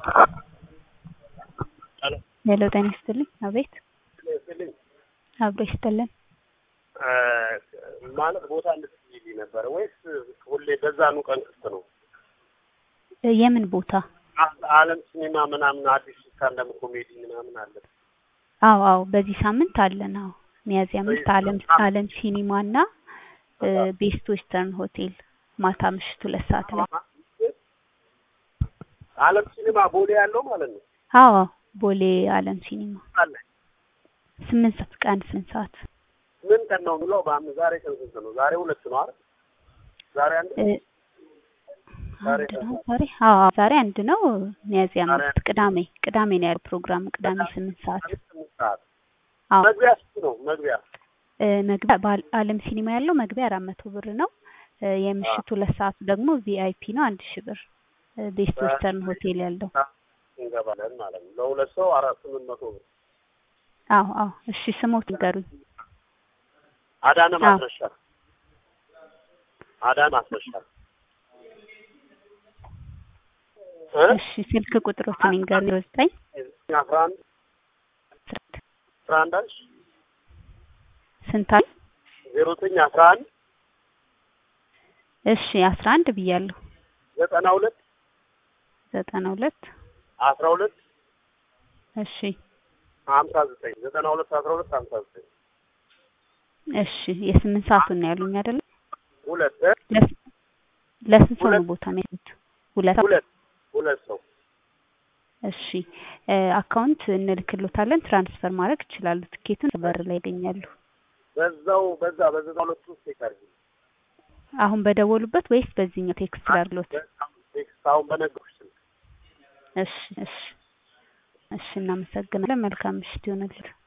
ሄሎ ጤና ይስጥልኝ። አቤት አብሮ ይስጥልን። ማለት ቦታ እንድትይልኝ ነበረ ወይስ ሁሌ በዛኑ ቀን ክፍት ነው? የምን ቦታ? አለም ሲኒማ ምናምን አዲስ ስታንዳፕ ኮሜዲ ምናምን አለ። አዎ አዎ፣ በዚህ ሳምንት አለን። አዎ ሚያዝያ አምስት አለም አለም ሲኒማ እና ቤስት ዌስተርን ሆቴል ማታ ምሽት ሁለት ሰዓት ላይ። አለም ሲኒማ ቦሌ ያለው ማለት ነው። አዎ ቦሌ አለም ሲኒማ አለ ስምንት ሰዓት ቀን ስምንት ሰዓት ምን ቀን ነው ብለው በአምስት ዛሬ ቀን ስንት ነው? ዛሬ ሁለት ነው አይደል? ዛሬ አንድ አንድ ነው ዛሬ። አዎ ዛሬ አንድ ነው። ሚያዝያ አምስት ቅዳሜ ቅዳሜ ነው ያለው ፕሮግራም ቅዳሜ ስምንት ሰዓት። ስምንት ሰዓት አዎ መግቢያ ስንት ነው? መግቢያ መግቢያ በአለም ሲኒማ ያለው መግቢያ አራት መቶ ብር ነው። የምሽቱ ሁለት ሰዓቱ ደግሞ ቪአይፒ ነው አንድ ሺህ ብር። ቤስት ዌስተርን ሆቴል ያለው እንገባለን ማለት ነው። ለሁለት ሰው አራት ስምንት መቶ ብር። አዎ አዎ። እሺ ስሞት ንገሩኝ። አዳነ ማስረሻ አዳነ ማስረሻ እሺ ስልክ ቁጥሮትን ይንገሩኝ። ዘጠኝ አስራ አንድ አስራ አንድ አልሽ ስንት አለ? ዜሮ ዘጠኝ አስራ አንድ እሺ አስራ አንድ ብያለሁ። ዘጠና ሁለት ዘጠና ሁለት አስራ ሁለት እሺ ሀምሳ ዘጠኝ ዘጠና ሁለት አስራ ሁለት ሀምሳ ዘጠኝ እሺ የስምንት ሰዓቱን ነው ያሉኝ አይደለ? ሁለት ለስንት ሰው ነው ቦታ የሚያሉት? ሁለት ሁለት ሁለት ሰው እሺ አካውንት እንልክሎታለን። ትራንስፈር ማድረግ ይችላሉ። ትኬቱን በር ላይ ያገኛሉ። በዛው በዛ በዘጠና ሁለት ውስጥ ይቀርብ አሁን በደወሉበት ወይስ በዚህኛው ቴክስት ላድርግሎት? ቴክስት አሁን በነገርኩሽ ስልክ እሺ እሺ እሺ እናመሰግናለን። መልካም ምሽት ይሆንልን።